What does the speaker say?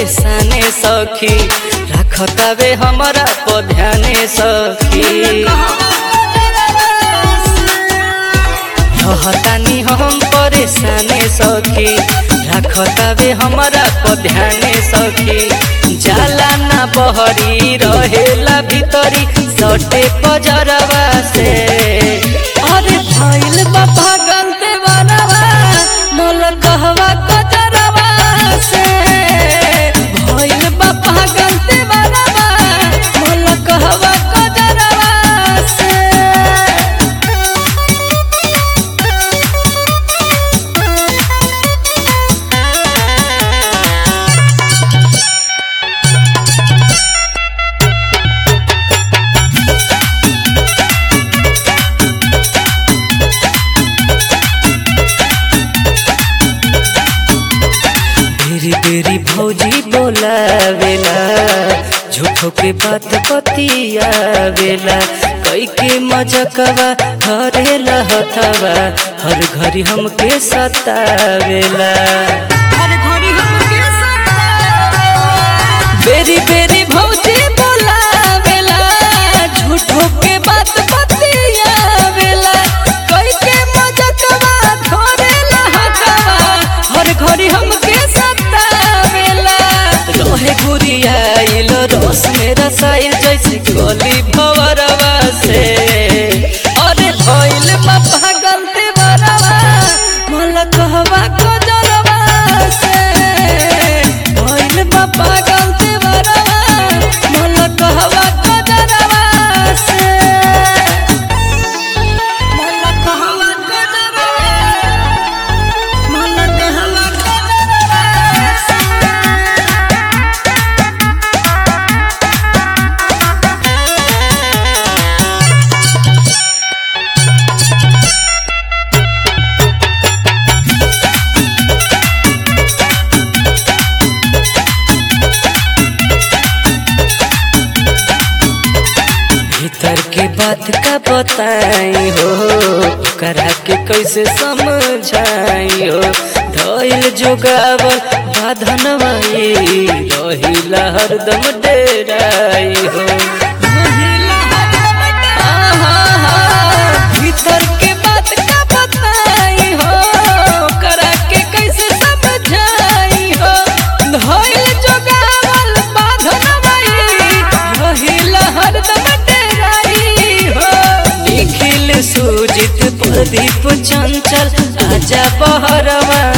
परेशाने सखी रखतावे हमरा पर ध्याने सखी रहतानी हम परेशाने सखी रखतावे हमरा पर ध्याने सखी जाला ना बहरी रहेला भीतरी सटे पजरवा से अरे भइल बा पागल देवरवा मोल कहवा कजरवा से भइल बा पागल देवरवा मोल कहवा कजरवा से बेरी बेरी भौजी बोलावेला झूठो के बात बतियावेला कई के मजकवा धरेला हथवा हर घड़ी हमके सतावेला बेरी बेरी भौजी बोलावेला झूठो के बात बतियावेला कई के मजकवा धरेला हथवा हर घड़ी हमके सतावेला रहे गुरियाइल रस मेरा साइल जैसे गली भवरवा से अरे भइल बा पागल देवरवा मला कहवा कजरवा से भइल बा पागल देवरवा मला कहवा कजरवा से मला कहवा कजरवा मला कहवा कजरवा से भीतर के बात का बताई हो करा के कैसे समझाई हो धैल जोगावल बाधनवाई रहिला हरदम डेराई हो आहा, भीतर के बात का बताई हो करा के कैसे समझाई हो धैल जोगावल बाधनवाई रहिला हरदम डेराई हो निखिल सुजित प्रदीप चंचल आजा बहरवा